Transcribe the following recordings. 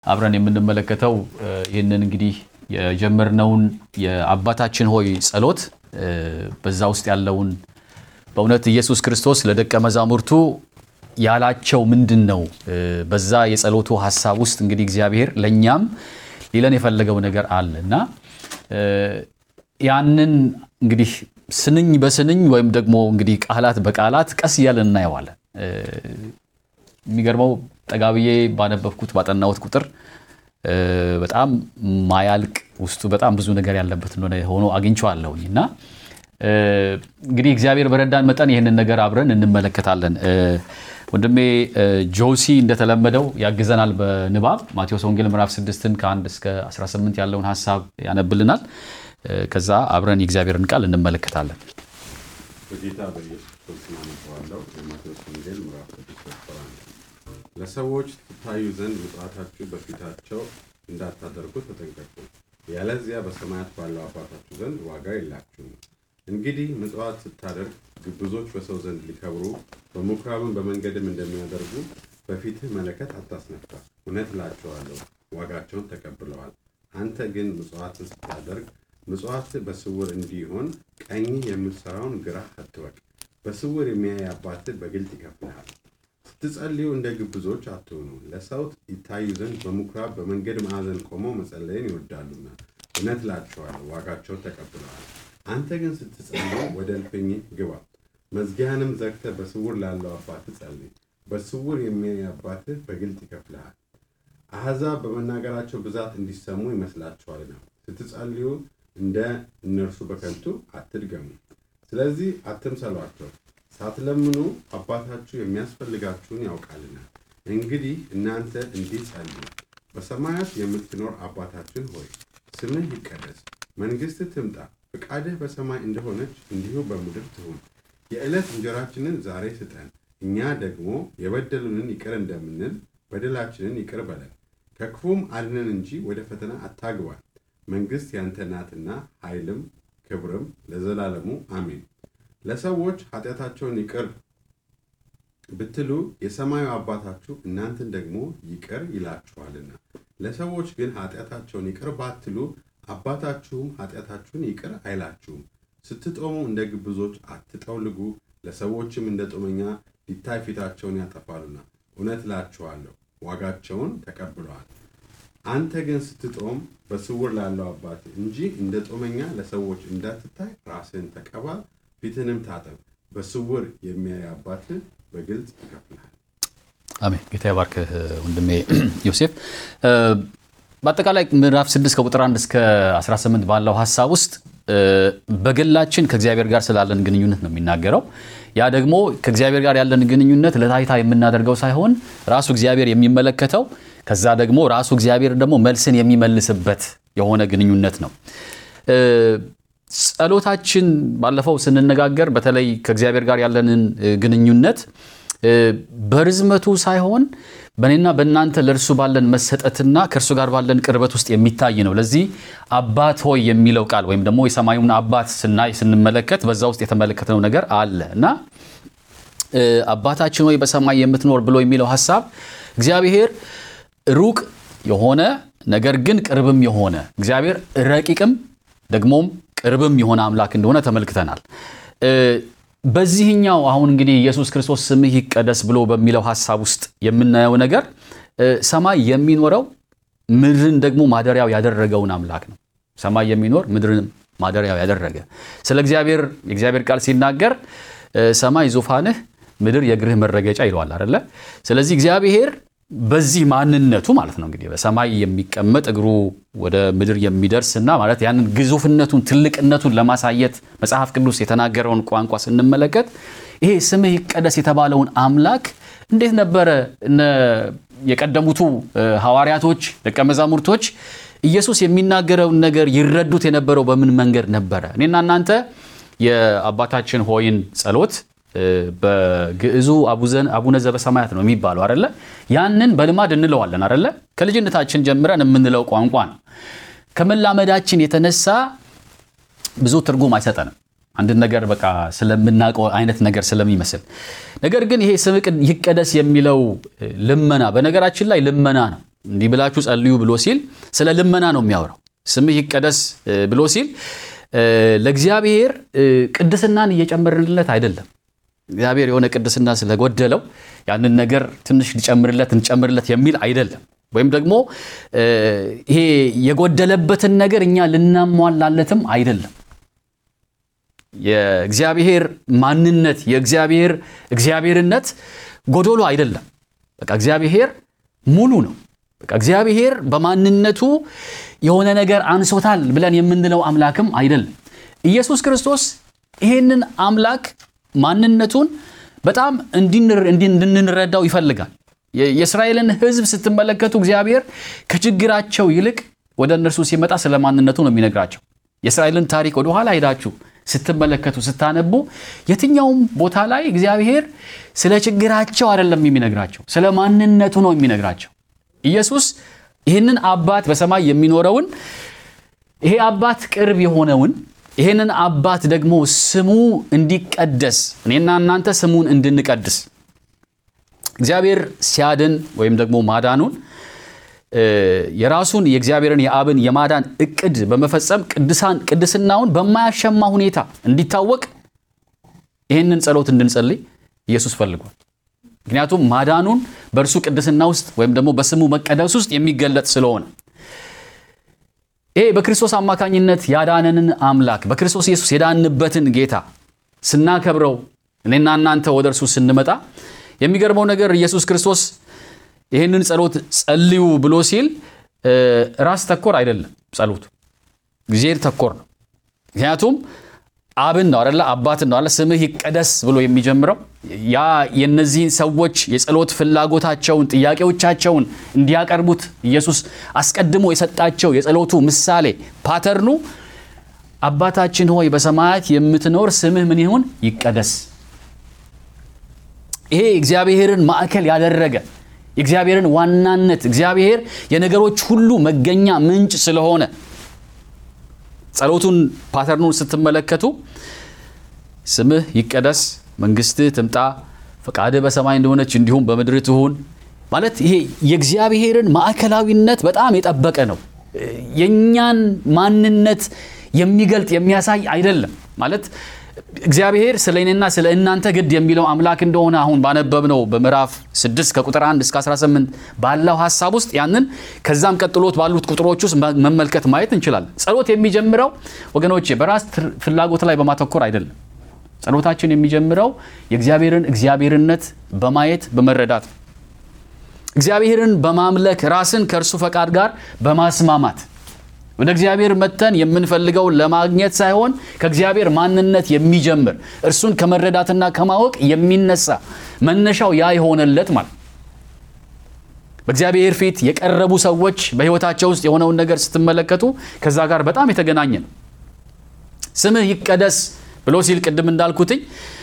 አብረን የምንመለከተው ይህንን እንግዲህ የጀመርነውን የአባታችን ሆይ ጸሎት በዛ ውስጥ ያለውን በእውነት ኢየሱስ ክርስቶስ ለደቀ መዛሙርቱ ያላቸው ምንድን ነው? በዛ የጸሎቱ ሀሳብ ውስጥ እንግዲህ እግዚአብሔር ለእኛም ሊለን የፈለገው ነገር አለ እና ያንን እንግዲህ ስንኝ በስንኝ ወይም ደግሞ እንግዲህ ቃላት በቃላት ቀስ እያለን እናየዋለን። የሚገርመው ጠጋብዬ ባነበብኩት ባጠናሁት ቁጥር በጣም ማያልቅ ውስጡ በጣም ብዙ ነገር ያለበት እንደሆነ ሆኖ አግኝቼዋለሁኝ እና እንግዲህ እግዚአብሔር በረዳን መጠን ይህንን ነገር አብረን እንመለከታለን። ወንድሜ ጆሲ እንደተለመደው ያግዘናል በንባብ ማቴዎስ ወንጌል ምዕራፍ 6ን ከ1 እስከ 18 ያለውን ሀሳብ ያነብልናል። ከዛ አብረን የእግዚአብሔርን ቃል እንመለከታለን። በጌታ በኢየሱስ ክርስቶስ አነበዋለሁ። የማቴዎስ ወንጌል ምዕራፍ 6 ለሰዎች ትታዩ ዘንድ ምጽዋታችሁ በፊታቸው እንዳታደርጉ ተጠንቀቁ፣ ያለዚያ በሰማያት ባለው አባታችሁ ዘንድ ዋጋ የላችሁም። እንግዲህ ምጽዋት ስታደርግ ግብዞች በሰው ዘንድ ሊከብሩ በምኩራብም በመንገድም እንደሚያደርጉ በፊትህ መለከት አታስነፋ። እውነት እላቸዋለሁ ዋጋቸውን ተቀብለዋል። አንተ ግን ምጽዋትን ስታደርግ ምጽዋትህ በስውር እንዲሆን ቀኝህ የምትሠራውን ግራህ አትወቅ። በስውር የሚያይ አባትህ በግልጥ ይከፍልሃል። ስትጸልዩ እንደ ግብዞች አትሆኑ፣ ለሰው ይታዩ ዘንድ በምኩራብ በመንገድ ማዕዘን ቆመው መጸለይን ይወዳሉና፣ እውነት እላቸዋለሁ ዋጋቸውን ተቀብለዋል። አንተ ግን ስትጸልይ ወደ እልፍኝህ ግባ፣ መዝጊያህንም ዘግተህ በስውር ላለው አባትህ ጸልይ። በስውር የሚያይ አባትህ በግልጥ ይከፍልሃል። አሕዛብ በመናገራቸው ብዛት እንዲሰሙ ይመስላችኋልና ስትጸልዩ እንደ እነርሱ በከንቱ አትድገሙ። ስለዚህ አትምሰሏቸው፣ ሳትለምኑ አባታችሁ የሚያስፈልጋችሁን ያውቃልና። እንግዲህ እናንተ እንዲህ ጸልዩ። በሰማያት የምትኖር አባታችን ሆይ ስምህ ይቀደስ፣ መንግሥትህ ትምጣ ፈቃድህ በሰማይ እንደሆነች እንዲሁ በምድር ትሁን። የዕለት እንጀራችንን ዛሬ ስጠን፣ እኛ ደግሞ የበደሉንን ይቅር እንደምንል በደላችንን ይቅር በለን፣ ከክፉም አድነን እንጂ ወደ ፈተና አታግባን። መንግሥት ያንተ ናትና ኃይልም ክብርም ለዘላለሙ አሜን። ለሰዎች ኃጢአታቸውን ይቅር ብትሉ የሰማዩ አባታችሁ እናንተን ደግሞ ይቅር ይላችኋልና። ለሰዎች ግን ኃጢአታቸውን ይቅር ባትሉ አባታችሁም ኃጢአታችሁን ይቅር አይላችሁም። ስትጦሙ እንደ ግብዞች አትጠውልጉ፣ ለሰዎችም እንደ ጦመኛ ሊታይ ፊታቸውን ያጠፋሉና። እውነት እላችኋለሁ ዋጋቸውን ተቀብለዋል። አንተ ግን ስትጦም በስውር ላለው አባት እንጂ እንደ ጦመኛ ለሰዎች እንዳትታይ ራስህን ተቀባ፣ ፊትንም ታጠብ። በስውር የሚያይ አባትህ በግልጽ ይከፍልሃል። አሜን። ጌታ ይባርክህ ወንድሜ ዮሴፍ። በአጠቃላይ ምዕራፍ 6 ከቁጥር 1 እስከ 18 ባለው ሀሳብ ውስጥ በግላችን ከእግዚአብሔር ጋር ስላለን ግንኙነት ነው የሚናገረው። ያ ደግሞ ከእግዚአብሔር ጋር ያለን ግንኙነት ለታይታ የምናደርገው ሳይሆን ራሱ እግዚአብሔር የሚመለከተው ከዛ ደግሞ ራሱ እግዚአብሔር ደግሞ መልስን የሚመልስበት የሆነ ግንኙነት ነው። ጸሎታችን ባለፈው ስንነጋገር በተለይ ከእግዚአብሔር ጋር ያለንን ግንኙነት በርዝመቱ ሳይሆን በእኔና በእናንተ ለእርሱ ባለን መሰጠትና ከእርሱ ጋር ባለን ቅርበት ውስጥ የሚታይ ነው። ለዚህ አባት ሆይ የሚለው ቃል ወይም ደግሞ የሰማዩን አባት ስናይ ስንመለከት በዛ ውስጥ የተመለከትነው ነገር አለ እና አባታችን ሆይ በሰማይ የምትኖር ብሎ የሚለው ሀሳብ እግዚአብሔር ሩቅ የሆነ ነገር ግን ቅርብም የሆነ እግዚአብሔር ረቂቅም ደግሞም ቅርብም የሆነ አምላክ እንደሆነ ተመልክተናል። በዚህኛው አሁን እንግዲህ ኢየሱስ ክርስቶስ ስምህ ይቀደስ ብሎ በሚለው ሀሳብ ውስጥ የምናየው ነገር ሰማይ የሚኖረው ምድርን ደግሞ ማደሪያው ያደረገውን አምላክ ነው። ሰማይ የሚኖር ምድርን ማደሪያው ያደረገ ስለ እግዚአብሔር የእግዚአብሔር ቃል ሲናገር ሰማይ ዙፋንህ፣ ምድር የእግርህ መረገጫ ይለዋል አይደለ? ስለዚህ እግዚአብሔር በዚህ ማንነቱ ማለት ነው እንግዲህ በሰማይ የሚቀመጥ እግሩ ወደ ምድር የሚደርስና ማለት ያንን ግዙፍነቱን ትልቅነቱን ለማሳየት መጽሐፍ ቅዱስ የተናገረውን ቋንቋ ስንመለከት ይሄ ስምህ ይቀደስ የተባለውን አምላክ እንዴት ነበረ እነ የቀደሙቱ ሐዋርያቶች ደቀ መዛሙርቶች ኢየሱስ የሚናገረውን ነገር ይረዱት የነበረው በምን መንገድ ነበረ? እኔና እናንተ የአባታችን ሆይን ጸሎት በግዕዙ አቡነ ዘበሰማያት ነው የሚባለው አይደለ? ያንን በልማድ እንለዋለን አይደለ? ከልጅነታችን ጀምረን የምንለው ቋንቋ ነው። ከመላመዳችን የተነሳ ብዙ ትርጉም አይሰጠንም። አንድን ነገር በቃ ስለምናውቀው አይነት ነገር ስለሚመስል። ነገር ግን ይሄ ስምህ ይቀደስ የሚለው ልመና በነገራችን ላይ ልመና ነው። እንዲህ ብላችሁ ጸልዩ ብሎ ሲል ስለ ልመና ነው የሚያወራው። ስምህ ይቀደስ ብሎ ሲል ለእግዚአብሔር ቅድስናን እየጨመርንለት አይደለም። እግዚአብሔር የሆነ ቅድስና ስለጎደለው ያንን ነገር ትንሽ ሊጨምርለት እንጨምርለት የሚል አይደለም። ወይም ደግሞ ይሄ የጎደለበትን ነገር እኛ ልናሟላለትም አይደለም። የእግዚአብሔር ማንነት የእግዚአብሔር እግዚአብሔርነት ጎዶሎ አይደለም። በቃ እግዚአብሔር ሙሉ ነው። በቃ እግዚአብሔር በማንነቱ የሆነ ነገር አንሶታል ብለን የምንለው አምላክም አይደለም። ኢየሱስ ክርስቶስ ይሄንን አምላክ ማንነቱን በጣም እንድንረዳው ይፈልጋል። የእስራኤልን ሕዝብ ስትመለከቱ እግዚአብሔር ከችግራቸው ይልቅ ወደ እነርሱ ሲመጣ ስለ ማንነቱ ነው የሚነግራቸው። የእስራኤልን ታሪክ ወደኋላ ሄዳችሁ ስትመለከቱ ስታነቡ የትኛውም ቦታ ላይ እግዚአብሔር ስለ ችግራቸው አይደለም የሚነግራቸው፣ ስለ ማንነቱ ነው የሚነግራቸው። ኢየሱስ ይህንን አባት በሰማይ የሚኖረውን ይሄ አባት ቅርብ የሆነውን ይህንን አባት ደግሞ ስሙ እንዲቀደስ እኔና እናንተ ስሙን እንድንቀድስ እግዚአብሔር ሲያድን ወይም ደግሞ ማዳኑን የራሱን የእግዚአብሔርን የአብን የማዳን እቅድ በመፈጸም ቅድሳን ቅድስናውን በማያሸማ ሁኔታ እንዲታወቅ ይህንን ጸሎት እንድንጸልይ ኢየሱስ ፈልጓል። ምክንያቱም ማዳኑን በእርሱ ቅድስና ውስጥ ወይም ደግሞ በስሙ መቀደስ ውስጥ የሚገለጥ ስለሆነ ይሄ በክርስቶስ አማካኝነት ያዳነንን አምላክ በክርስቶስ ኢየሱስ የዳንበትን ጌታ ስናከብረው እኔና እናንተ ወደ እርሱ ስንመጣ የሚገርመው ነገር ኢየሱስ ክርስቶስ ይህንን ጸሎት ጸልዩ ብሎ ሲል ራስ ተኮር አይደለም። ጸሎቱ እግዚአብሔር ተኮር ነው። ምክንያቱም አብን ነው አደለ አባትን ነው አለ ስምህ ይቀደስ ብሎ የሚጀምረው ያ የነዚህን ሰዎች የጸሎት ፍላጎታቸውን ጥያቄዎቻቸውን እንዲያቀርቡት ኢየሱስ አስቀድሞ የሰጣቸው የጸሎቱ ምሳሌ ፓተርኑ አባታችን ሆይ በሰማያት የምትኖር ስምህ ምን ይሁን ይቀደስ። ይሄ እግዚአብሔርን ማዕከል ያደረገ የእግዚአብሔርን ዋናነት እግዚአብሔር የነገሮች ሁሉ መገኛ ምንጭ ስለሆነ ጸሎቱን ፓተርኑን ስትመለከቱ ስምህ ይቀደስ፣ መንግስትህ ትምጣ፣ ፈቃድህ በሰማይ እንደሆነች እንዲሁም በምድር ትሁን ማለት ይሄ የእግዚአብሔርን ማዕከላዊነት በጣም የጠበቀ ነው። የእኛን ማንነት የሚገልጥ የሚያሳይ አይደለም ማለት እግዚአብሔር ስለ እኔና ስለ እናንተ ግድ የሚለው አምላክ እንደሆነ አሁን ባነበብነው በምዕራፍ 6 ከቁጥር 1 እስከ 18 ባለው ሀሳብ ውስጥ ያንን ከዛም ቀጥሎት ባሉት ቁጥሮች ውስጥ መመልከት ማየት እንችላለን። ጸሎት የሚጀምረው ወገኖቼ በራስ ፍላጎት ላይ በማተኮር አይደለም። ጸሎታችን የሚጀምረው የእግዚአብሔርን እግዚአብሔርነት በማየት በመረዳት ነው። እግዚአብሔርን በማምለክ ራስን ከእርሱ ፈቃድ ጋር በማስማማት ወደ እግዚአብሔር መጥተን የምንፈልገውን ለማግኘት ሳይሆን ከእግዚአብሔር ማንነት የሚጀምር እርሱን ከመረዳትና ከማወቅ የሚነሳ መነሻው ያ የሆነለት ማለት በእግዚአብሔር ፊት የቀረቡ ሰዎች በሕይወታቸው ውስጥ የሆነውን ነገር ስትመለከቱ ከዛ ጋር በጣም የተገናኘ ነው። ስምህ ይቀደስ ብሎ ሲል ቅድም እንዳልኩትኝ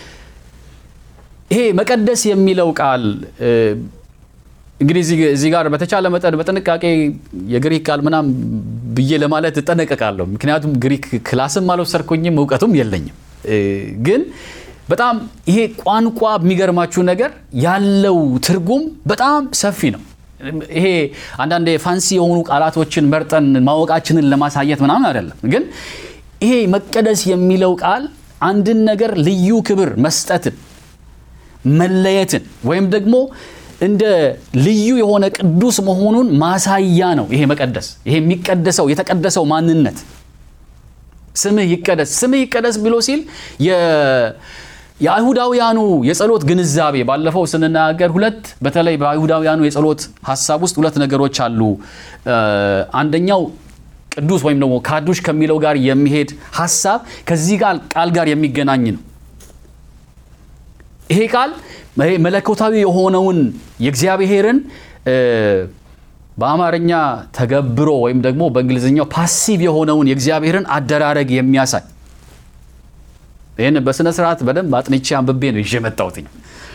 ይሄ መቀደስ የሚለው ቃል እንግዲህ እዚህ ጋር በተቻለ መጠን በጥንቃቄ የግሪክ ቃል ምናም ብዬ ለማለት እጠነቀቃለሁ። ምክንያቱም ግሪክ ክላስም አልወሰድኩኝም እውቀቱም የለኝም። ግን በጣም ይሄ ቋንቋ የሚገርማችሁ ነገር ያለው ትርጉም በጣም ሰፊ ነው። ይሄ አንዳንድ ፋንሲ የሆኑ ቃላቶችን መርጠን ማወቃችንን ለማሳየት ምናምን አይደለም። ግን ይሄ መቀደስ የሚለው ቃል አንድን ነገር ልዩ ክብር መስጠትን፣ መለየትን ወይም ደግሞ እንደ ልዩ የሆነ ቅዱስ መሆኑን ማሳያ ነው። ይሄ መቀደስ ይሄ የሚቀደሰው የተቀደሰው ማንነት ስምህ ይቀደስ ስምህ ይቀደስ ብሎ ሲል የአይሁዳውያኑ የጸሎት ግንዛቤ ባለፈው ስንናገር ሁለት በተለይ በአይሁዳውያኑ የጸሎት ሀሳብ ውስጥ ሁለት ነገሮች አሉ። አንደኛው ቅዱስ ወይም ደግሞ ካዱሽ ከሚለው ጋር የሚሄድ ሀሳብ ከዚህ ቃል ጋር የሚገናኝ ነው። ይሄ ቃል መለኮታዊ የሆነውን የእግዚአብሔርን በአማርኛ ተገብሮ ወይም ደግሞ በእንግሊዝኛው ፓሲቭ የሆነውን የእግዚአብሔርን አደራረግ የሚያሳይ ይህን በስነ ስርዓት በደንብ አጥንቼ አንብቤ ነው ይዤ መጣሁትኝ።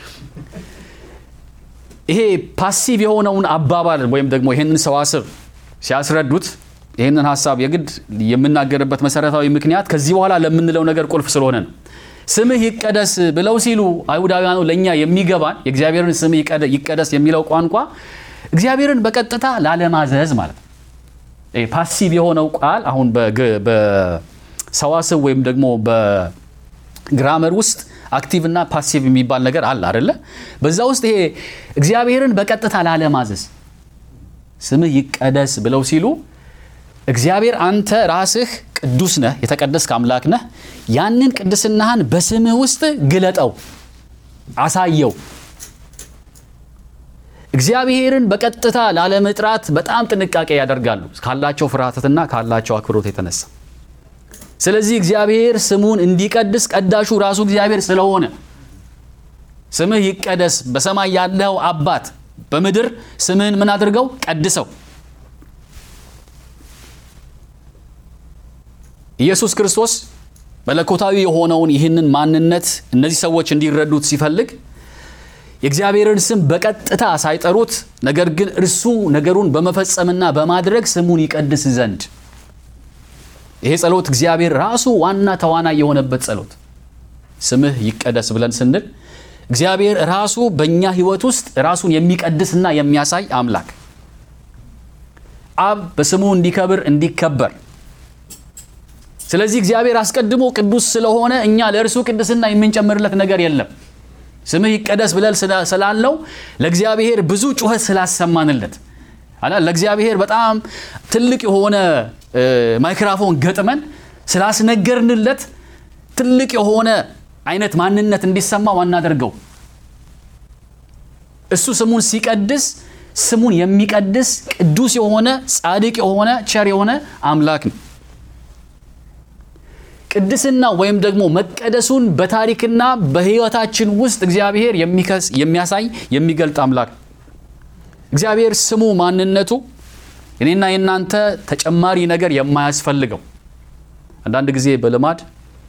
ይሄ ፓሲቭ የሆነውን አባባል ወይም ደግሞ ይህንን ሰዋስብ ሲያስረዱት ይህንን ሀሳብ የግድ የምናገርበት መሰረታዊ ምክንያት ከዚህ በኋላ ለምንለው ነገር ቁልፍ ስለሆነ ነው። ስምህ ይቀደስ ብለው ሲሉ አይሁዳውያኑ ለእኛ የሚገባን የእግዚአብሔርን ስምህ ይቀደስ የሚለው ቋንቋ እግዚአብሔርን በቀጥታ ላለማዘዝ ማለት ነው። ይሄ ፓሲቭ የሆነው ቃል አሁን በግ- በሰዋስው ወይም ደግሞ በግራመር ውስጥ አክቲቭ እና ፓሲቭ የሚባል ነገር አለ አይደለ? በዛ ውስጥ ይሄ እግዚአብሔርን በቀጥታ ላለማዘዝ ስምህ ይቀደስ ብለው ሲሉ እግዚአብሔር አንተ ራስህ ቅዱስ ነህ፣ የተቀደስክ አምላክ ነህ። ያንን ቅድስናህን በስምህ ውስጥ ግለጠው፣ አሳየው። እግዚአብሔርን በቀጥታ ላለመጥራት በጣም ጥንቃቄ ያደርጋሉ ካላቸው ፍርሃትና ካላቸው አክብሮት የተነሳ። ስለዚህ እግዚአብሔር ስሙን እንዲቀድስ ቀዳሹ ራሱ እግዚአብሔር ስለሆነ ስምህ ይቀደስ፣ በሰማይ ያለው አባት በምድር ስምህን ምን አድርገው ቀድሰው። ኢየሱስ ክርስቶስ መለኮታዊ የሆነውን ይህንን ማንነት እነዚህ ሰዎች እንዲረዱት ሲፈልግ የእግዚአብሔርን ስም በቀጥታ ሳይጠሩት ነገር ግን እርሱ ነገሩን በመፈጸምና በማድረግ ስሙን ይቀድስ ዘንድ ይሄ ጸሎት እግዚአብሔር ራሱ ዋና ተዋናይ የሆነበት ጸሎት ስምህ ይቀደስ ብለን ስንል እግዚአብሔር ራሱ በእኛ ሕይወት ውስጥ ራሱን የሚቀድስና የሚያሳይ አምላክ አብ በስሙ እንዲከብር እንዲከበር ስለዚህ እግዚአብሔር አስቀድሞ ቅዱስ ስለሆነ እኛ ለእርሱ ቅድስና የምንጨምርለት ነገር የለም። ስምህ ይቀደስ ብለን ስላ- ስላልነው ለእግዚአብሔር ብዙ ጩኸት ስላሰማንለት አላ ለእግዚአብሔር በጣም ትልቅ የሆነ እ፣ ማይክራፎን ገጥመን ስላስነገርንለት ትልቅ የሆነ አይነት ማንነት እንዲሰማው አናደርገው። እሱ ስሙን ሲቀድስ ስሙን የሚቀድስ ቅዱስ የሆነ ጻድቅ የሆነ ቸር የሆነ አምላክ ነው። ቅድስና ወይም ደግሞ መቀደሱን በታሪክና በሕይወታችን ውስጥ እግዚአብሔር የሚከስ የሚያሳይ የሚገልጥ አምላክ ነው። እግዚአብሔር ስሙ ማንነቱ እኔና የእናንተ ተጨማሪ ነገር የማያስፈልገው አንዳንድ ጊዜ በልማድ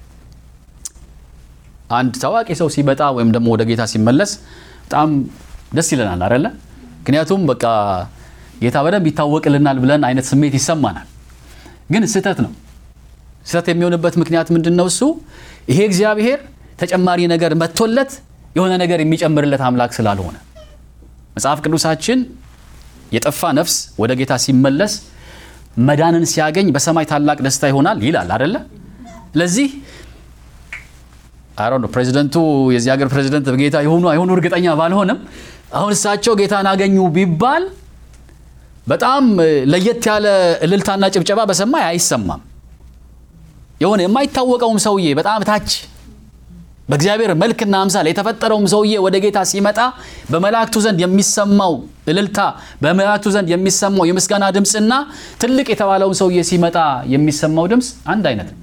አንድ ታዋቂ ሰው ሲመጣ ወይም ደግሞ ወደ ጌታ ሲመለስ በጣም ደስ ይለናል አይደለ? ምክንያቱም በቃ ጌታ በደንብ ይታወቅልናል ብለን አይነት ስሜት ይሰማናል። ግን ስህተት ነው። ስህተት የሚሆንበት ምክንያት ምንድን ነው? እሱ ይሄ እግዚአብሔር ተጨማሪ ነገር መጥቶለት የሆነ ነገር የሚጨምርለት አምላክ ስላልሆነ መጽሐፍ ቅዱሳችን የጠፋ ነፍስ ወደ ጌታ ሲመለስ መዳንን ሲያገኝ በሰማይ ታላቅ ደስታ ይሆናል ይላል አደለ? ለዚህ አሮ ነው ፕሬዚደንቱ የዚህ ሀገር ፕሬዚደንት ጌታ የሆኑ አይሆኑ እርግጠኛ ባልሆንም አሁን እሳቸው ጌታን አገኙ ቢባል በጣም ለየት ያለ እልልታና ጭብጨባ በሰማይ አይሰማም። የሆነ የማይታወቀውም ሰውዬ በጣም ታች በእግዚአብሔር መልክና አምሳል የተፈጠረውም ሰውዬ ወደ ጌታ ሲመጣ በመላእክቱ ዘንድ የሚሰማው እልልታ፣ በመላእክቱ ዘንድ የሚሰማው የምስጋና ድምፅና ትልቅ የተባለውን ሰውዬ ሲመጣ የሚሰማው ድምፅ አንድ አይነት ነው።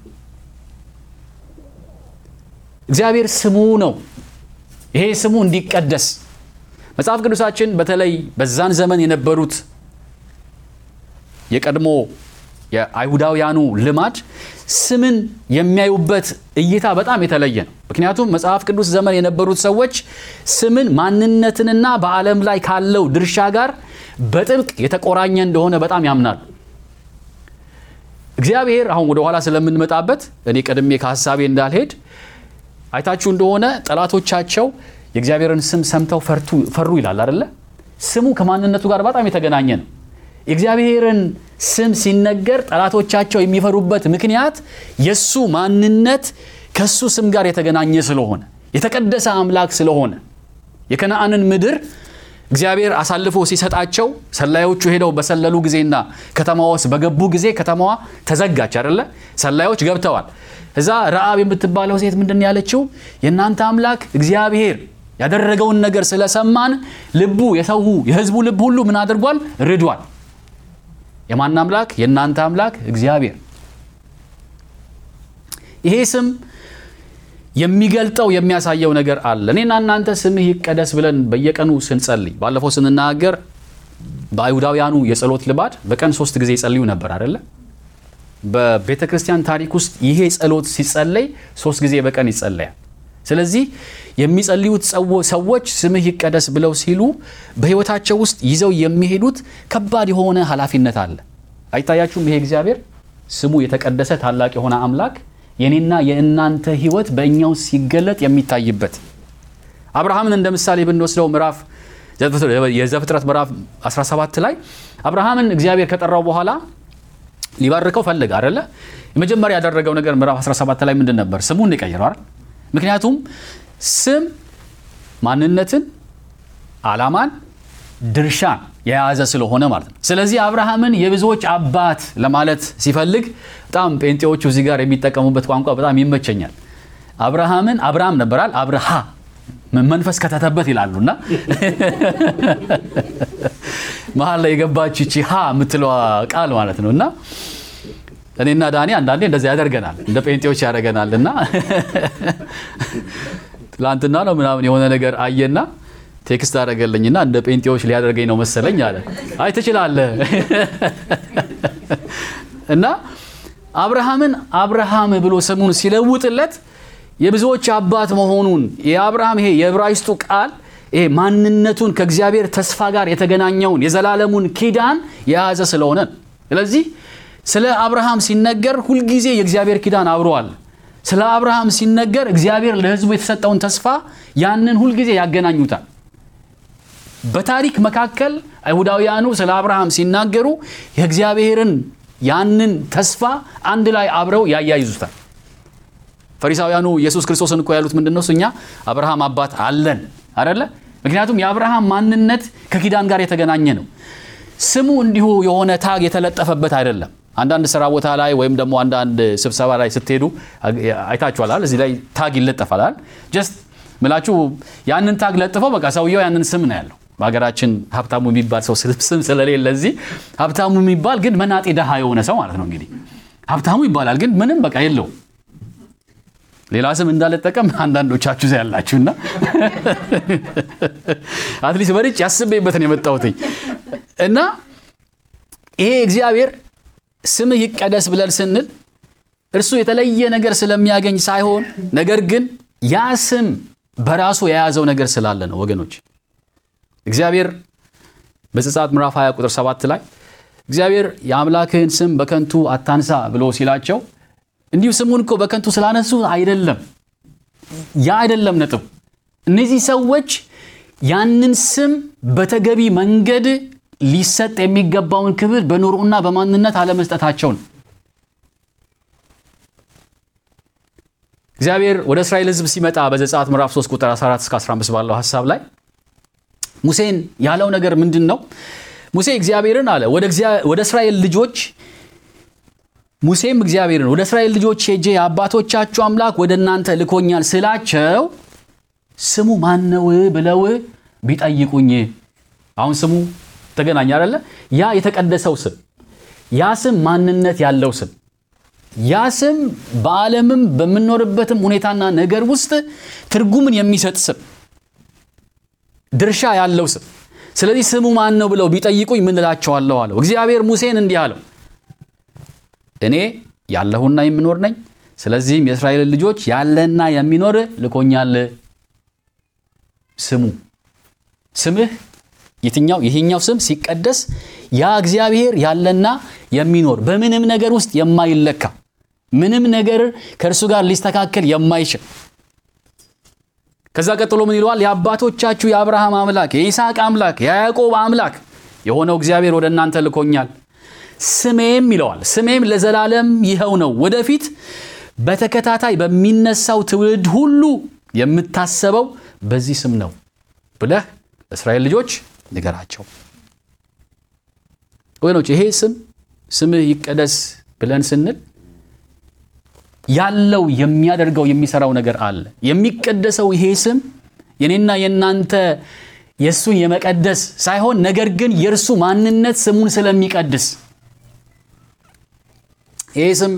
እግዚአብሔር ስሙ ነው። ይሄ ስሙ እንዲቀደስ መጽሐፍ ቅዱሳችን በተለይ በዛን ዘመን የነበሩት የቀድሞ የአይሁዳውያኑ ልማድ ስምን የሚያዩበት እይታ በጣም የተለየ ነው። ምክንያቱም መጽሐፍ ቅዱስ ዘመን የነበሩት ሰዎች ስምን ማንነትንና በዓለም ላይ ካለው ድርሻ ጋር በጥብቅ የተቆራኘ እንደሆነ በጣም ያምናሉ። እግዚአብሔር አሁን ወደ ኋላ ስለምንመጣበት እኔ ቀድሜ ከሀሳቤ እንዳልሄድ አይታችሁ እንደሆነ ጠላቶቻቸው የእግዚአብሔርን ስም ሰምተው ፈሩ ይላል አደለ? ስሙ ከማንነቱ ጋር በጣም የተገናኘ ነው። የእግዚአብሔርን ስም ሲነገር ጠላቶቻቸው የሚፈሩበት ምክንያት የእሱ ማንነት ከእሱ ስም ጋር የተገናኘ ስለሆነ የተቀደሰ አምላክ ስለሆነ የከነአንን ምድር እግዚአብሔር አሳልፎ ሲሰጣቸው ሰላዮቹ ሄደው በሰለሉ ጊዜና ከተማዋ ውስጥ በገቡ ጊዜ ከተማዋ ተዘጋች አደለ? ሰላዮች ገብተዋል። እዛ ረአብ የምትባለው ሴት ምንድን ያለችው? የእናንተ አምላክ እግዚአብሔር ያደረገውን ነገር ስለሰማን ልቡ የሰው የሕዝቡ ልብ ሁሉ ምን አድርጓል? ርዷል። የማን አምላክ? የእናንተ አምላክ እግዚአብሔር። ይሄ ስም የሚገልጠው የሚያሳየው ነገር አለ። እኔና እናንተ ስምህ ይቀደስ ብለን በየቀኑ ስንጸልይ፣ ባለፈው ስንናገር በአይሁዳውያኑ የጸሎት ልማድ በቀን ሶስት ጊዜ ይጸልዩ ነበር አይደለ? በቤተ ክርስቲያን ታሪክ ውስጥ ይሄ ጸሎት ሲጸለይ ሶስት ጊዜ በቀን ይጸለያል። ስለዚህ የሚጸልዩት ሰዎች ስምህ ይቀደስ ብለው ሲሉ በሕይወታቸው ውስጥ ይዘው የሚሄዱት ከባድ የሆነ ኃላፊነት አለ። አይታያችሁም? ይሄ እግዚአብሔር ስሙ የተቀደሰ ታላቅ የሆነ አምላክ የኔና የእናንተ ሕይወት በእኛ ውስጥ ሲገለጥ የሚታይበት አብርሃምን እንደ ምሳሌ ብንወስደው ምዕራፍ የዘፍጥረት ምዕራፍ 17 ላይ አብርሃምን እግዚአብሔር ከጠራው በኋላ ሊባርከው ፈለገ አይደለ? የመጀመሪያ ያደረገው ነገር ምዕራፍ 17 ላይ ምንድን ነበር? ስሙን የቀየረው አይደል? ምክንያቱም ስም ማንነትን፣ ዓላማን፣ ድርሻን የያዘ ስለሆነ ማለት ነው። ስለዚህ አብርሃምን የብዙዎች አባት ለማለት ሲፈልግ በጣም ጴንጤዎቹ እዚህ ጋር የሚጠቀሙበት ቋንቋ በጣም ይመቸኛል። አብርሃምን አብርሃም ነበራል አብርሃ መንፈስ ከተተበት ይላሉና መሀል ላይ የገባች ይቺ ሀ የምትለዋ ቃል ማለት ነው እና እኔና ዳኒ አንዳንዴ እንደዚያ ያደርገናል፣ እንደ ጴንጤዎች ያደርገናል። እና ትላንትና ነው ምናምን የሆነ ነገር አየና ቴክስት አደረገልኝና እንደ ጴንጤዎች ሊያደርገኝ ነው መሰለኝ አለ። አይ ትችላለህ። እና አብርሃምን አብርሃም ብሎ ስሙን ሲለውጥለት የብዙዎች አባት መሆኑን የአብርሃም ይሄ የዕብራይስጡ ቃል ይሄ ማንነቱን ከእግዚአብሔር ተስፋ ጋር የተገናኘውን የዘላለሙን ኪዳን የያዘ ስለሆነ ስለዚህ ስለ አብርሃም ሲነገር ሁልጊዜ የእግዚአብሔር ኪዳን አብሮአል። ስለ አብርሃም ሲነገር እግዚአብሔር ለሕዝቡ የተሰጠውን ተስፋ ያንን ሁልጊዜ ያገናኙታል። በታሪክ መካከል አይሁዳውያኑ ስለ አብርሃም ሲናገሩ የእግዚአብሔርን ያንን ተስፋ አንድ ላይ አብረው ያያይዙታል። ፈሪሳውያኑ ኢየሱስ ክርስቶስን እኮ ያሉት ምንድን ነው? እኛ አብርሃም አባት አለን አደለ? ምክንያቱም የአብርሃም ማንነት ከኪዳን ጋር የተገናኘ ነው። ስሙ እንዲሁ የሆነ ታግ የተለጠፈበት አይደለም። አንዳንድ ስራ ቦታ ላይ ወይም ደግሞ አንዳንድ ስብሰባ ላይ ስትሄዱ አይታችኋል። እዚህ ላይ ታግ ይለጠፋል። ጀስት ምላችሁ ያንን ታግ ለጥፈው በቃ ሰውየው ያንን ስም ነው ያለው። በሀገራችን ሀብታሙ የሚባል ሰው ስም ስለሌለ እዚህ ሀብታሙ የሚባል ግን መናጤ ደሃ የሆነ ሰው ማለት ነው። እንግዲህ ሀብታሙ ይባላል ግን ምንም በቃ የለውም። ሌላ ስም እንዳልጠቀም አንዳንዶቻችሁ ያላችሁና አትሊስት በልጭ ያስቤበትን የመጣሁትኝ እና ይሄ እግዚአብሔር ስምህ ይቀደስ ብለን ስንል እርሱ የተለየ ነገር ስለሚያገኝ ሳይሆን ነገር ግን ያ ስም በራሱ የያዘው ነገር ስላለ ነው። ወገኖች እግዚአብሔር በዘጸአት ምዕራፍ 20 ቁጥር 7 ላይ እግዚአብሔር የአምላክህን ስም በከንቱ አታንሳ ብሎ ሲላቸው እንዲሁ ስሙን እኮ በከንቱ ስላነሱ አይደለም። ያ አይደለም ነጥብ። እነዚህ ሰዎች ያንን ስም በተገቢ መንገድ ሊሰጥ የሚገባውን ክብር በኑሮና በማንነት አለመስጠታቸው ነው። እግዚአብሔር ወደ እስራኤል ሕዝብ ሲመጣ በዘጸአት ምዕራፍ 3 ቁጥር 14 እስከ 15 ባለው ሀሳብ ላይ ሙሴን ያለው ነገር ምንድን ነው? ሙሴ እግዚአብሔርን አለ ወደ እስራኤል ልጆች ሙሴም እግዚአብሔርን ወደ እስራኤል ልጆች ሄጄ የአባቶቻችሁ አምላክ ወደ እናንተ ልኮኛል ስላቸው ስሙ ማነው ብለው ቢጠይቁኝ። አሁን ስሙ ተገናኝ አይደለ? ያ የተቀደሰው ስም፣ ያ ስም ማንነት ያለው ስም፣ ያ ስም በዓለምም በምንኖርበትም ሁኔታና ነገር ውስጥ ትርጉምን የሚሰጥ ስም፣ ድርሻ ያለው ስም። ስለዚህ ስሙ ማን ነው ብለው ቢጠይቁኝ ምን እላቸዋለሁ አለው። እግዚአብሔር ሙሴን እንዲህ አለው እኔ ያለሁና የምኖር ነኝ። ስለዚህም የእስራኤልን ልጆች ያለና የሚኖር ልኮኛል። ስሙ ስምህ የትኛው ይሄኛው ስም ሲቀደስ ያ እግዚአብሔር ያለና የሚኖር በምንም ነገር ውስጥ የማይለካ ምንም ነገር ከእርሱ ጋር ሊስተካከል የማይችል ከዛ ቀጥሎ ምን ይለዋል? የአባቶቻችሁ የአብርሃም አምላክ የይስሐቅ አምላክ የያዕቆብ አምላክ የሆነው እግዚአብሔር ወደ እናንተ ልኮኛል ስሜም ይለዋል። ስሜም ለዘላለም ይኸው ነው፣ ወደፊት በተከታታይ በሚነሳው ትውልድ ሁሉ የምታሰበው በዚህ ስም ነው ብለህ ለእስራኤል ልጆች ንገራቸው። ወገኖች ይሄ ስም ስምህ ይቀደስ ብለን ስንል ያለው የሚያደርገው የሚሰራው ነገር አለ። የሚቀደሰው ይሄ ስም የኔና የእናንተ የእሱን የመቀደስ ሳይሆን ነገር ግን የእርሱ ማንነት ስሙን ስለሚቀድስ ይህ ስም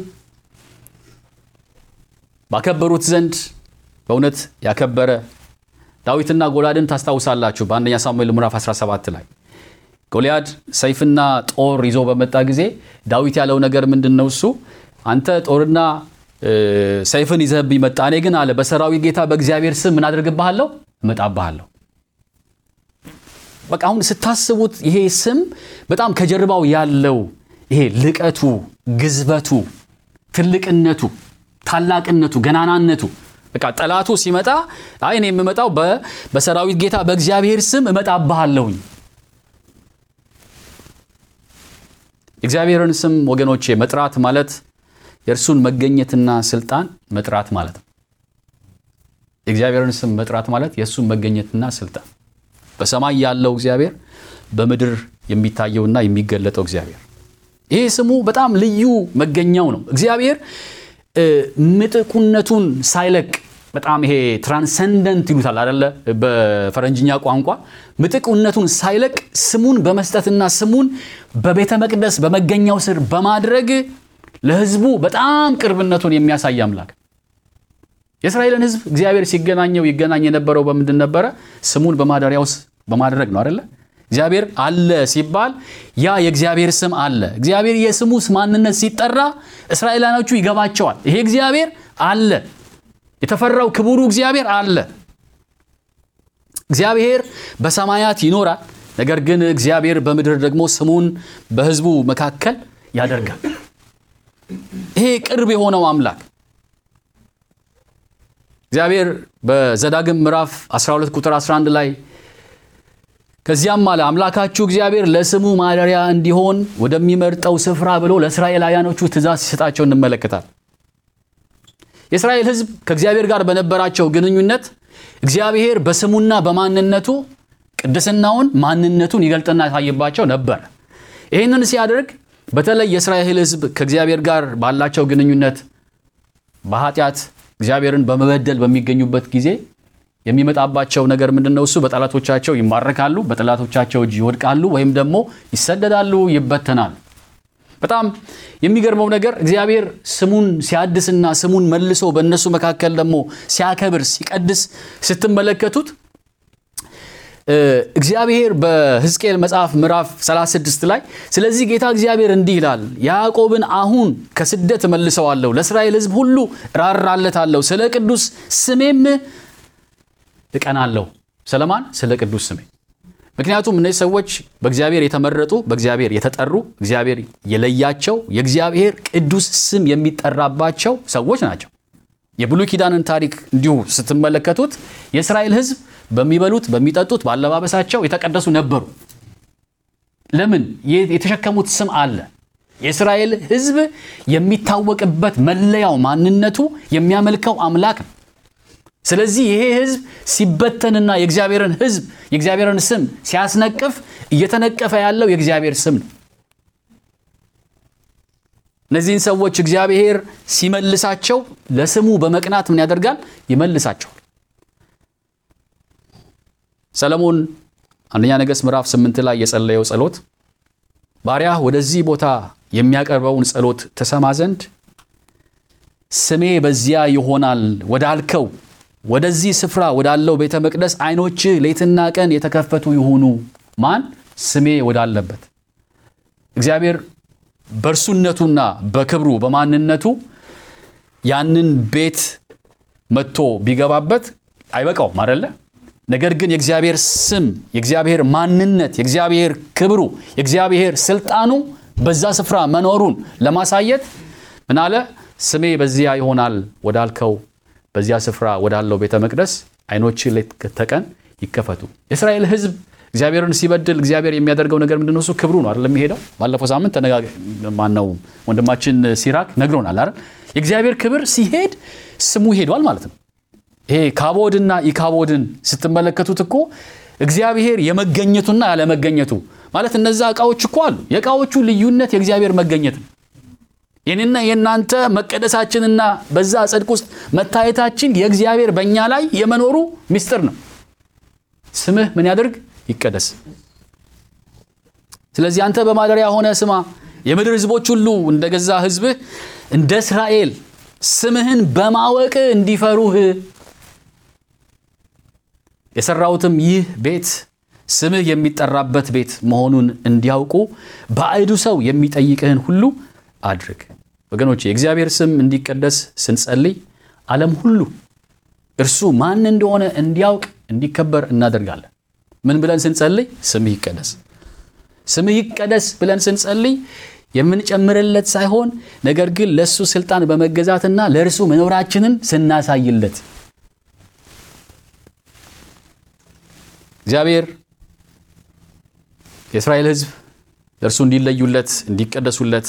ባከበሩት ዘንድ በእውነት ያከበረ ዳዊትና ጎልያድን ታስታውሳላችሁ። በአንደኛ ሳሙኤል ምዕራፍ 17 ላይ ጎልያድ ሰይፍና ጦር ይዞ በመጣ ጊዜ ዳዊት ያለው ነገር ምንድን ነው? እሱ አንተ ጦርና ሰይፍን ይዘህብኝ መጣ፣ እኔ ግን አለ በሰራዊት ጌታ በእግዚአብሔር ስም ምን አደርግብሃለሁ? እመጣብሃለሁ። በቃ አሁን ስታስቡት ይሄ ስም በጣም ከጀርባው ያለው ይሄ ልቀቱ፣ ግዝበቱ፣ ትልቅነቱ፣ ታላቅነቱ፣ ገናናነቱ በቃ ጠላቱ ሲመጣ አይ እኔ የምመጣው በሰራዊት ጌታ በእግዚአብሔር ስም እመጣብሃለሁኝ። የእግዚአብሔርን ስም ወገኖቼ መጥራት ማለት የእርሱን መገኘትና ስልጣን መጥራት ማለት ነው። የእግዚአብሔርን ስም መጥራት ማለት የእሱን መገኘትና ስልጣን በሰማይ ያለው እግዚአብሔር በምድር የሚታየውና የሚገለጠው እግዚአብሔር ይሄ ስሙ በጣም ልዩ መገኛው ነው። እግዚአብሔር ምጥቁነቱን ሳይለቅ በጣም ይሄ ትራንሰንደንት ይሉታል አደለ? በፈረንጅኛ ቋንቋ ምጥቁነቱን ሳይለቅ ስሙን በመስጠትና ስሙን በቤተ መቅደስ በመገኛው ስር በማድረግ ለሕዝቡ በጣም ቅርብነቱን የሚያሳይ አምላክ የእስራኤልን ሕዝብ እግዚአብሔር ሲገናኘው ይገናኝ የነበረው በምንድን ነበረ? ስሙን በማደሪያው በማድረግ ነው አደለ? እግዚአብሔር አለ ሲባል ያ የእግዚአብሔር ስም አለ። እግዚአብሔር የስሙ ማንነት ሲጠራ እስራኤላኖቹ ይገባቸዋል። ይሄ እግዚአብሔር አለ፣ የተፈራው ክቡሩ እግዚአብሔር አለ። እግዚአብሔር በሰማያት ይኖራል። ነገር ግን እግዚአብሔር በምድር ደግሞ ስሙን በሕዝቡ መካከል ያደርጋል። ይሄ ቅርብ የሆነው አምላክ እግዚአብሔር በዘዳግም ምዕራፍ 12 ቁጥር 11 ላይ ከዚያም አለ አምላካችሁ እግዚአብሔር ለስሙ ማደሪያ እንዲሆን ወደሚመርጠው ስፍራ ብሎ ለእስራኤላውያኖቹ ትእዛዝ ሲሰጣቸው እንመለከታል። የእስራኤል ሕዝብ ከእግዚአብሔር ጋር በነበራቸው ግንኙነት እግዚአብሔር በስሙና በማንነቱ ቅድስናውን፣ ማንነቱን ይገልጥና ያሳይባቸው ነበር። ይህንን ሲያደርግ በተለይ የእስራኤል ሕዝብ ከእግዚአብሔር ጋር ባላቸው ግንኙነት በኃጢአት እግዚአብሔርን በመበደል በሚገኙበት ጊዜ የሚመጣባቸው ነገር ምንድን ነው? እሱ በጠላቶቻቸው ይማረካሉ፣ በጠላቶቻቸው እጅ ይወድቃሉ፣ ወይም ደግሞ ይሰደዳሉ፣ ይበተናሉ። በጣም የሚገርመው ነገር እግዚአብሔር ስሙን ሲያድስና ስሙን መልሶ በእነሱ መካከል ደግሞ ሲያከብር ሲቀድስ ስትመለከቱት እግዚአብሔር በሕዝቅኤል መጽሐፍ ምዕራፍ 36 ላይ ስለዚህ ጌታ እግዚአብሔር እንዲህ ይላል፣ ያዕቆብን አሁን ከስደት እመልሰዋለሁ፣ ለእስራኤል ሕዝብ ሁሉ እራራለታለሁ፣ ስለ ቅዱስ ስሜም እቀናለሁ። ስለማን? ስለ ቅዱስ ስሜ። ምክንያቱም እነዚህ ሰዎች በእግዚአብሔር የተመረጡ በእግዚአብሔር የተጠሩ እግዚአብሔር የለያቸው የእግዚአብሔር ቅዱስ ስም የሚጠራባቸው ሰዎች ናቸው። የብሉይ ኪዳንን ታሪክ እንዲሁ ስትመለከቱት የእስራኤል ሕዝብ በሚበሉት በሚጠጡት ባለባበሳቸው የተቀደሱ ነበሩ። ለምን? የተሸከሙት ስም አለ። የእስራኤል ሕዝብ የሚታወቅበት መለያው ማንነቱ የሚያመልከው አምላክ ነው። ስለዚህ ይሄ ሕዝብ ሲበተንና የእግዚአብሔርን ሕዝብ የእግዚአብሔርን ስም ሲያስነቅፍ እየተነቀፈ ያለው የእግዚአብሔር ስም ነው። እነዚህን ሰዎች እግዚአብሔር ሲመልሳቸው ለስሙ በመቅናት ምን ያደርጋል? ይመልሳቸዋል። ሰለሞን አንደኛ ነገሥት ምዕራፍ ስምንት ላይ የጸለየው ጸሎት ባሪያህ ወደዚህ ቦታ የሚያቀርበውን ጸሎት ትሰማ ዘንድ ስሜ በዚያ ይሆናል ወዳልከው ወደዚህ ስፍራ ወዳለው ቤተ መቅደስ ዓይኖችህ ሌትና ቀን የተከፈቱ ይሁኑ። ማን? ስሜ ወዳለበት እግዚአብሔር በእርሱነቱና በክብሩ በማንነቱ ያንን ቤት መጥቶ ቢገባበት አይበቃውም አደለ? ነገር ግን የእግዚአብሔር ስም፣ የእግዚአብሔር ማንነት፣ የእግዚአብሔር ክብሩ፣ የእግዚአብሔር ስልጣኑ በዛ ስፍራ መኖሩን ለማሳየት ምን አለ? ስሜ በዚያ ይሆናል ወዳልከው በዚያ ስፍራ ወዳለው ቤተ መቅደስ ዓይኖች ሌት ተቀን ይከፈቱ። የእስራኤል ሕዝብ እግዚአብሔርን ሲበድል እግዚአብሔር የሚያደርገው ነገር ምንድን ነው? እሱ ክብሩ ነው አይደለም የሚሄደው። ባለፈው ሳምንት ማነው ወንድማችን ሲራክ ነግሮናል አይደል? የእግዚአብሔር ክብር ሲሄድ ስሙ ሄዷል ማለት ነው። ይሄ ካቦድና ኢካቦድን ስትመለከቱት እኮ እግዚአብሔር የመገኘቱና ያለመገኘቱ ማለት እነዛ እቃዎች እኮ አሉ። የእቃዎቹ ልዩነት የእግዚአብሔር መገኘት ነው። ይህንና የእናንተ መቀደሳችንና በዛ ጽድቅ ውስጥ መታየታችን የእግዚአብሔር በእኛ ላይ የመኖሩ ምስጢር ነው። ስምህ ምን ያደርግ ይቀደስ። ስለዚህ አንተ በማደሪያ ሆነ ስማ፣ የምድር ሕዝቦች ሁሉ እንደ ገዛ ሕዝብህ እንደ እስራኤል ስምህን በማወቅ እንዲፈሩህ የሰራሁትም ይህ ቤት ስምህ የሚጠራበት ቤት መሆኑን እንዲያውቁ ባዕዱ ሰው የሚጠይቅህን ሁሉ አድርግ። ወገኖች የእግዚአብሔር ስም እንዲቀደስ ስንጸልይ ዓለም ሁሉ እርሱ ማን እንደሆነ እንዲያውቅ እንዲከበር እናደርጋለን። ምን ብለን ስንጸልይ? ስምህ ይቀደስ፣ ስምህ ይቀደስ ብለን ስንጸልይ የምንጨምርለት ሳይሆን ነገር ግን ለእሱ ስልጣን በመገዛትና ለእርሱ መኖራችንን ስናሳይለት እግዚአብሔር የእስራኤል ሕዝብ ለእርሱ እንዲለዩለት እንዲቀደሱለት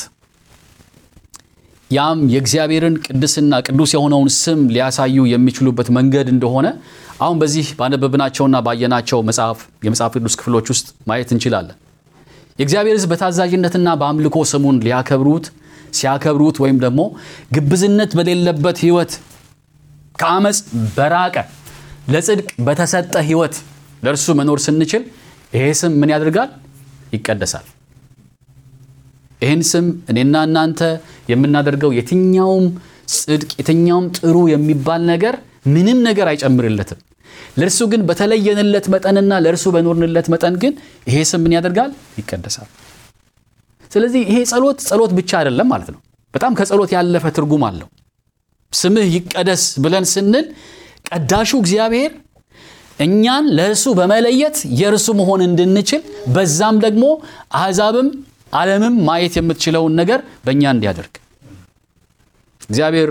ያም የእግዚአብሔርን ቅድስና ቅዱስ የሆነውን ስም ሊያሳዩ የሚችሉበት መንገድ እንደሆነ አሁን በዚህ ባነበብናቸውና ባየናቸው መጽሐፍ የመጽሐፍ ቅዱስ ክፍሎች ውስጥ ማየት እንችላለን። የእግዚአብሔር ሕዝብ በታዛዥነትና በአምልኮ ስሙን ሊያከብሩት ሲያከብሩት ወይም ደግሞ ግብዝነት በሌለበት ሕይወት ከአመፅ በራቀ ለጽድቅ በተሰጠ ሕይወት ለእርሱ መኖር ስንችል ይሄ ስም ምን ያደርጋል? ይቀደሳል። ይህን ስም እኔና እናንተ የምናደርገው የትኛውም ጽድቅ የትኛውም ጥሩ የሚባል ነገር ምንም ነገር አይጨምርለትም። ለእርሱ ግን በተለየንለት መጠንና ለእርሱ በኖርንለት መጠን ግን ይሄ ስም ምን ያደርጋል? ይቀደሳል። ስለዚህ ይሄ ጸሎት ጸሎት ብቻ አይደለም ማለት ነው። በጣም ከጸሎት ያለፈ ትርጉም አለው። ስምህ ይቀደስ ብለን ስንል ቀዳሹ እግዚአብሔር እኛን ለእርሱ በመለየት የእርሱ መሆን እንድንችል በዛም ደግሞ አሕዛብም ዓለምም ማየት የምትችለውን ነገር በእኛ እንዲያደርግ እግዚአብሔር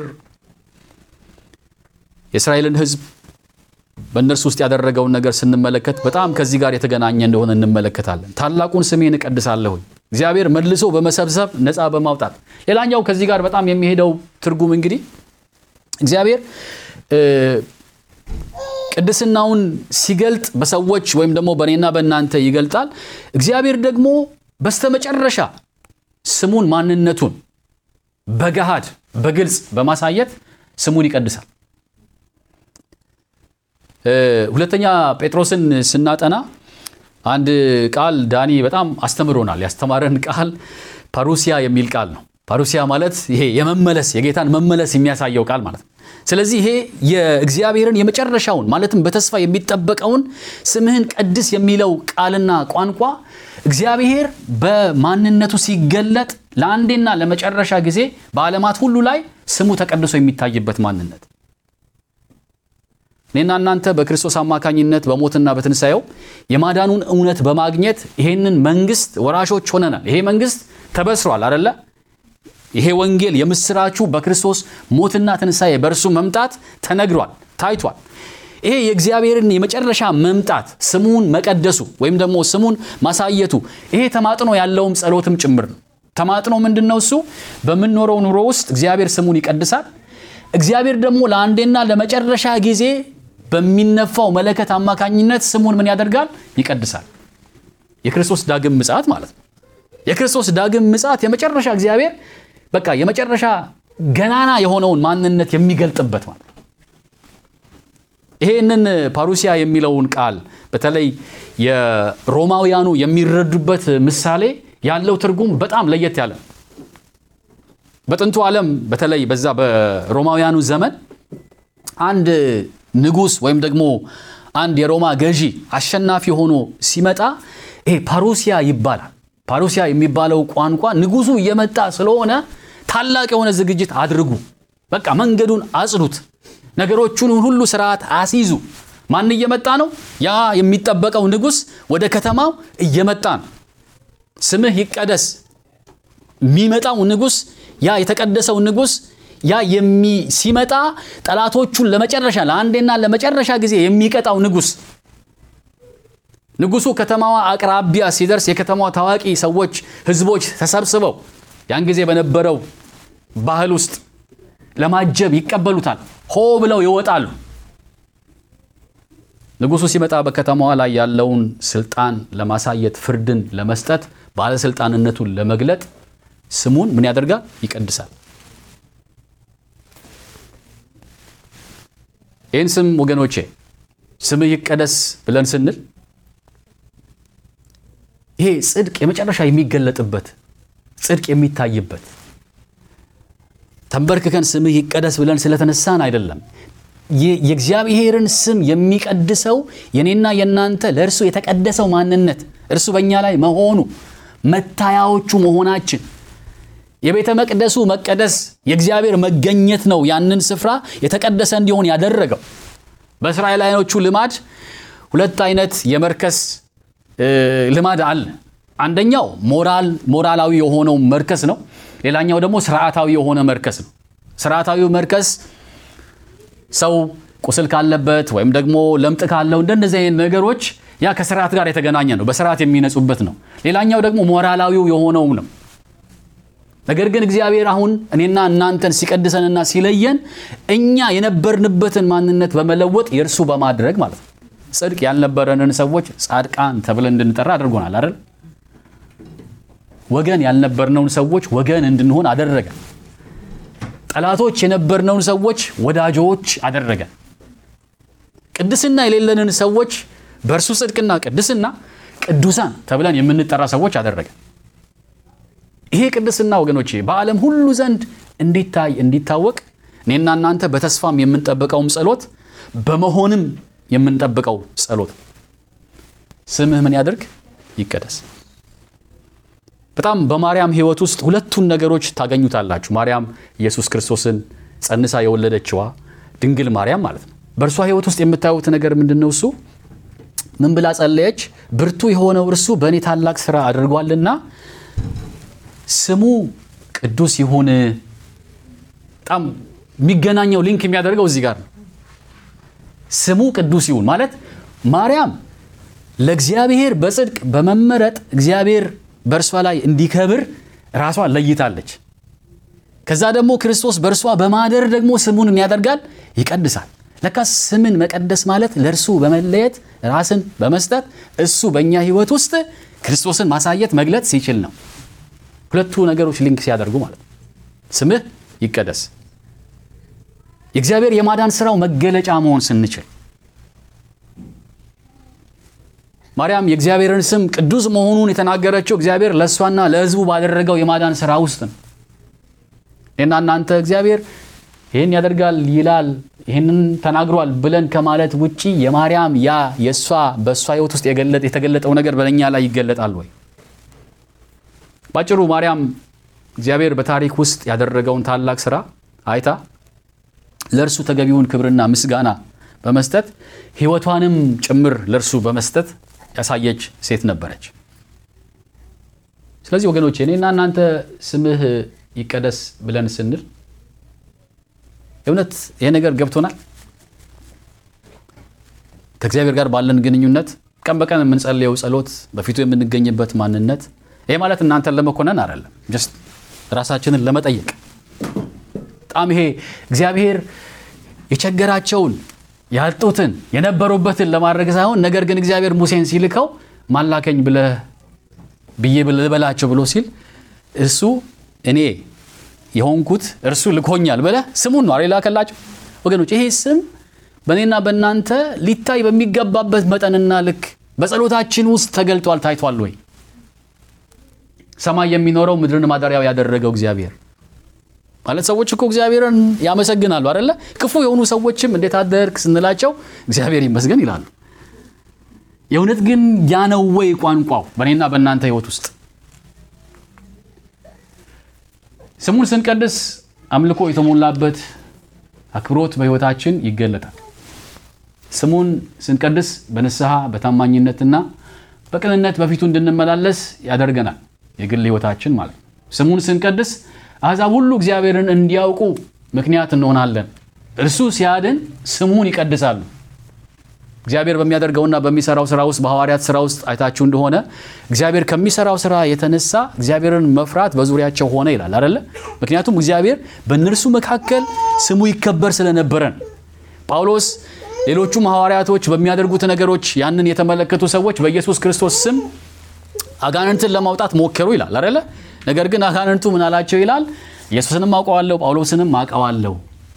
የእስራኤልን ሕዝብ በእነርሱ ውስጥ ያደረገውን ነገር ስንመለከት በጣም ከዚህ ጋር የተገናኘ እንደሆነ እንመለከታለን። ታላቁን ስሜን እቀድሳለሁኝ እግዚአብሔር መልሶ በመሰብሰብ ነፃ በማውጣት ሌላኛው ከዚህ ጋር በጣም የሚሄደው ትርጉም እንግዲህ እግዚአብሔር ቅድስናውን ሲገልጥ በሰዎች ወይም ደግሞ በእኔና በእናንተ ይገልጣል። እግዚአብሔር ደግሞ በስተመጨረሻ ስሙን ማንነቱን በገሃድ በግልጽ በማሳየት ስሙን ይቀድሳል። ሁለተኛ ጴጥሮስን ስናጠና አንድ ቃል ዳኒ በጣም አስተምሮናል። ያስተማረን ቃል ፓሩሲያ የሚል ቃል ነው። ፓሩሲያ ማለት ይሄ የመመለስ የጌታን መመለስ የሚያሳየው ቃል ማለት ነው። ስለዚህ ይሄ የእግዚአብሔርን የመጨረሻውን ማለትም በተስፋ የሚጠበቀውን ስምህን ቀድስ የሚለው ቃልና ቋንቋ እግዚአብሔር በማንነቱ ሲገለጥ ለአንዴና ለመጨረሻ ጊዜ በዓለማት ሁሉ ላይ ስሙ ተቀድሶ የሚታይበት ማንነት እኔና እናንተ በክርስቶስ አማካኝነት በሞትና በትንሣኤው የማዳኑን እውነት በማግኘት ይሄንን መንግስት ወራሾች ሆነናል። ይሄ መንግስት ተበስሯል አደለ? ይሄ ወንጌል የምስራቹ በክርስቶስ ሞትና ትንሣኤ በእርሱ መምጣት ተነግሯል፣ ታይቷል። ይሄ የእግዚአብሔርን የመጨረሻ መምጣት ስሙን መቀደሱ ወይም ደግሞ ስሙን ማሳየቱ ይሄ ተማጥኖ ያለውም ጸሎትም ጭምር ነው። ተማጥኖ ምንድን ነው? እሱ በምንኖረው ኑሮ ውስጥ እግዚአብሔር ስሙን ይቀድሳል። እግዚአብሔር ደግሞ ለአንዴና ለመጨረሻ ጊዜ በሚነፋው መለከት አማካኝነት ስሙን ምን ያደርጋል? ይቀድሳል። የክርስቶስ ዳግም ምጽአት ማለት ነው። የክርስቶስ ዳግም ምጽአት የመጨረሻ እግዚአብሔር በቃ የመጨረሻ ገናና የሆነውን ማንነት የሚገልጥበት ማለት ነው። ይሄንን ፓሩሲያ የሚለውን ቃል በተለይ የሮማውያኑ የሚረዱበት ምሳሌ ያለው ትርጉም በጣም ለየት ያለ ነው። በጥንቱ ዓለም በተለይ በዛ በሮማውያኑ ዘመን አንድ ንጉሥ ወይም ደግሞ አንድ የሮማ ገዢ አሸናፊ ሆኖ ሲመጣ ይሄ ፓሩሲያ ይባላል። ፓሩሲያ የሚባለው ቋንቋ ንጉሱ እየመጣ ስለሆነ ታላቅ የሆነ ዝግጅት አድርጉ፣ በቃ መንገዱን አጽዱት፣ ነገሮቹን ሁሉ ስርዓት አስይዙ። ማን እየመጣ ነው? ያ የሚጠበቀው ንጉሥ ወደ ከተማው እየመጣ ነው። ስምህ ይቀደስ። የሚመጣው ንጉሥ ያ የተቀደሰው ንጉሥ ያ የሚ ሲመጣ ጠላቶቹን ለመጨረሻ ለአንዴና ለመጨረሻ ጊዜ የሚቀጣው ንጉሥ ንጉሱ ከተማዋ አቅራቢያ ሲደርስ የከተማዋ ታዋቂ ሰዎች፣ ህዝቦች ተሰብስበው ያን ጊዜ በነበረው ባህል ውስጥ ለማጀብ ይቀበሉታል። ሆ ብለው ይወጣሉ። ንጉሱ ሲመጣ በከተማዋ ላይ ያለውን ስልጣን ለማሳየት ፍርድን ለመስጠት ባለስልጣንነቱን ለመግለጥ ስሙን ምን ያደርጋል? ይቀድሳል። ይህን ስም ወገኖቼ ስምህ ይቀደስ ብለን ስንል ይሄ ጽድቅ የመጨረሻ የሚገለጥበት ጽድቅ የሚታይበት ተንበርክከን ስምህ ይቀደስ ብለን ስለተነሳን አይደለም። የእግዚአብሔርን ስም የሚቀድሰው የኔና የእናንተ ለእርሱ የተቀደሰው ማንነት እርሱ በእኛ ላይ መሆኑ መታያዎቹ መሆናችን የቤተ መቅደሱ መቀደስ የእግዚአብሔር መገኘት ነው። ያንን ስፍራ የተቀደሰ እንዲሆን ያደረገው በእስራኤላውያኖቹ ልማድ ሁለት አይነት የመርከስ ልማድ አለ። አንደኛው ሞራል ሞራላዊ የሆነው መርከስ ነው። ሌላኛው ደግሞ ስርዓታዊ የሆነ መርከስ ነው። ስርዓታዊው መርከስ ሰው ቁስል ካለበት ወይም ደግሞ ለምጥ ካለው እንደነዚህ አይነት ነገሮች ያ ከስርዓት ጋር የተገናኘ ነው። በስርዓት የሚነጹበት ነው። ሌላኛው ደግሞ ሞራላዊው የሆነውም ነው። ነገር ግን እግዚአብሔር አሁን እኔና እናንተን ሲቀድሰንና ሲለየን እኛ የነበርንበትን ማንነት በመለወጥ የእርሱ በማድረግ ማለት ነው። ጽድቅ ያልነበረንን ሰዎች ጻድቃን ተብለን እንድንጠራ አድርጎናል አይደል? ወገን ያልነበርነውን ሰዎች ወገን እንድንሆን አደረገ። ጠላቶች የነበርነውን ሰዎች ወዳጆች አደረገ። ቅድስና የሌለንን ሰዎች በእርሱ ጽድቅና ቅድስና ቅዱሳን ተብለን የምንጠራ ሰዎች አደረገ። ይሄ ቅድስና ወገኖቼ በዓለም ሁሉ ዘንድ እንዲታይ እንዲታወቅ እኔና እናንተ በተስፋም የምንጠብቀውም ጸሎት በመሆንም የምንጠብቀው ጸሎት ስምህ ምን ያድርግ ይቀደስ። በጣም በማርያም ሕይወት ውስጥ ሁለቱን ነገሮች ታገኙታላችሁ። ማርያም ኢየሱስ ክርስቶስን ጸንሳ የወለደችዋ ድንግል ማርያም ማለት ነው። በእርሷ ሕይወት ውስጥ የምታዩት ነገር ምንድን ነው? እሱ ምን ብላ ጸለየች? ብርቱ የሆነው እርሱ በእኔ ታላቅ ስራ አድርጓልና ስሙ ቅዱስ ይሁን። በጣም የሚገናኘው ሊንክ የሚያደርገው እዚህ ጋር ነው። ስሙ ቅዱስ ይሁን ማለት ማርያም ለእግዚአብሔር በጽድቅ በመመረጥ እግዚአብሔር በእርሷ ላይ እንዲከብር ራሷን ለይታለች። ከዛ ደግሞ ክርስቶስ በእርሷ በማደር ደግሞ ስሙን ያደርጋል፣ ይቀድሳል። ለካ ስምን መቀደስ ማለት ለእርሱ በመለየት ራስን በመስጠት እሱ በእኛ ህይወት ውስጥ ክርስቶስን ማሳየት መግለጥ ሲችል ነው። ሁለቱ ነገሮች ሊንክ ሲያደርጉ ማለት ነው። ስምህ ይቀደስ የእግዚአብሔር የማዳን ስራው መገለጫ መሆን ስንችል ማርያም የእግዚአብሔርን ስም ቅዱስ መሆኑን የተናገረችው እግዚአብሔር ለእሷና ለሕዝቡ ባደረገው የማዳን ስራ ውስጥ ነው። እኔና እናንተ እግዚአብሔር ይህን ያደርጋል ይላል፣ ይህንን ተናግሯል ብለን ከማለት ውጪ የማርያም ያ የእሷ በእሷ ህይወት ውስጥ የተገለጠው ነገር በእኛ ላይ ይገለጣል ወይ? ባጭሩ ማርያም እግዚአብሔር በታሪክ ውስጥ ያደረገውን ታላቅ ስራ አይታ ለእርሱ ተገቢውን ክብርና ምስጋና በመስጠት ህይወቷንም ጭምር ለእርሱ በመስጠት ያሳየች ሴት ነበረች። ስለዚህ ወገኖቼ እኔና እናንተ ስምህ ይቀደስ ብለን ስንል እውነት ይሄ ነገር ገብቶናል? ከእግዚአብሔር ጋር ባለን ግንኙነት ቀን በቀን የምንጸልየው ጸሎት፣ በፊቱ የምንገኝበት ማንነት ይሄ ማለት እናንተን ለመኮነን አይደለም፣ ጀስት ራሳችንን ለመጠየቅ በጣም ይሄ እግዚአብሔር የቸገራቸውን ያጡትን የነበሩበትን ለማድረግ ሳይሆን ነገር ግን እግዚአብሔር ሙሴን ሲልከው ማላከኝ ብለህ ብዬ ልበላቸው ብሎ ሲል እሱ እኔ የሆንኩት እርሱ ልኮኛል ብለህ ስሙን ነው የላከላቸው። ወገኖች ይሄ ስም በእኔና በእናንተ ሊታይ በሚገባበት መጠንና ልክ በጸሎታችን ውስጥ ተገልጧል፣ ታይቷል ወይ? ሰማይ የሚኖረው ምድርን ማደሪያው ያደረገው እግዚአብሔር ማለት ሰዎች እኮ እግዚአብሔርን ያመሰግናሉ አይደለ? ክፉ የሆኑ ሰዎችም እንዴት አደርክ ስንላቸው እግዚአብሔር ይመስገን ይላሉ። የእውነት ግን ያ ነው ወይ ቋንቋው በእኔና በእናንተ ህይወት ውስጥ? ስሙን ስንቀድስ አምልኮ የተሞላበት አክብሮት በህይወታችን ይገለጣል። ስሙን ስንቀድስ በንስሐ በታማኝነትና በቅንነት በፊቱ እንድንመላለስ ያደርገናል። የግል ህይወታችን ማለት ነው። ስሙን ስንቀድስ አሕዛብ ሁሉ እግዚአብሔርን እንዲያውቁ ምክንያት እንሆናለን። እርሱ ሲያድን ስሙን ይቀድሳሉ። እግዚአብሔር በሚያደርገውና በሚሰራው ስራ ውስጥ በሐዋርያት ስራ ውስጥ አይታችሁ እንደሆነ እግዚአብሔር ከሚሰራው ስራ የተነሳ እግዚአብሔርን መፍራት በዙሪያቸው ሆነ ይላል አይደለ? ምክንያቱም እግዚአብሔር በእነርሱ መካከል ስሙ ይከበር ስለነበረን ጳውሎስ ሌሎቹም ሐዋርያቶች በሚያደርጉት ነገሮች ያንን የተመለከቱ ሰዎች በኢየሱስ ክርስቶስ ስም አጋንንትን ለማውጣት ሞከሩ ይላል አይደለ? ነገር ግን አጋንንቱ ምን አላቸው ይላል? ኢየሱስንም አውቀዋለሁ ጳውሎስንም አውቀዋለሁ።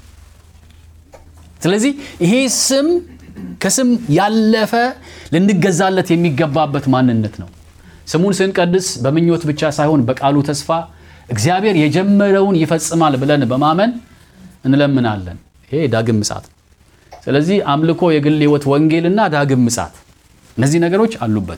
ስለዚህ ይሄ ስም ከስም ያለፈ ልንገዛለት የሚገባበት ማንነት ነው። ስሙን ስንቀድስ በምኞት ብቻ ሳይሆን በቃሉ ተስፋ እግዚአብሔር የጀመረውን ይፈጽማል ብለን በማመን እንለምናለን። ይሄ ዳግም ምጽአት ነው። ስለዚህ አምልኮ፣ የግል ሕይወት፣ ወንጌልና ዳግም ምጽአት እነዚህ ነገሮች አሉበት።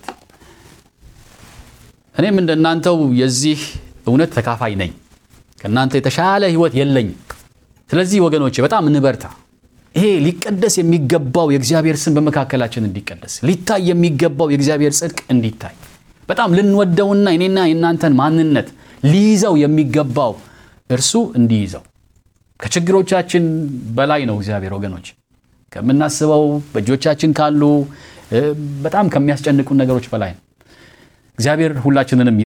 እኔም እንደናንተው የዚህ እውነት ተካፋይ ነኝ። ከእናንተ የተሻለ ሕይወት የለኝም። ስለዚህ ወገኖቼ በጣም እንበርታ። ይሄ ሊቀደስ የሚገባው የእግዚአብሔር ስም በመካከላችን እንዲቀደስ፣ ሊታይ የሚገባው የእግዚአብሔር ጽድቅ እንዲታይ፣ በጣም ልንወደውና የኔና የእናንተን ማንነት ሊይዘው የሚገባው እርሱ እንዲይዘው ከችግሮቻችን በላይ ነው እግዚአብሔር ወገኖች ከምናስበው በእጆቻችን ካሉ በጣም ከሚያስጨንቁን ነገሮች በላይ ነው። እግዚአብሔር ሁላችንንም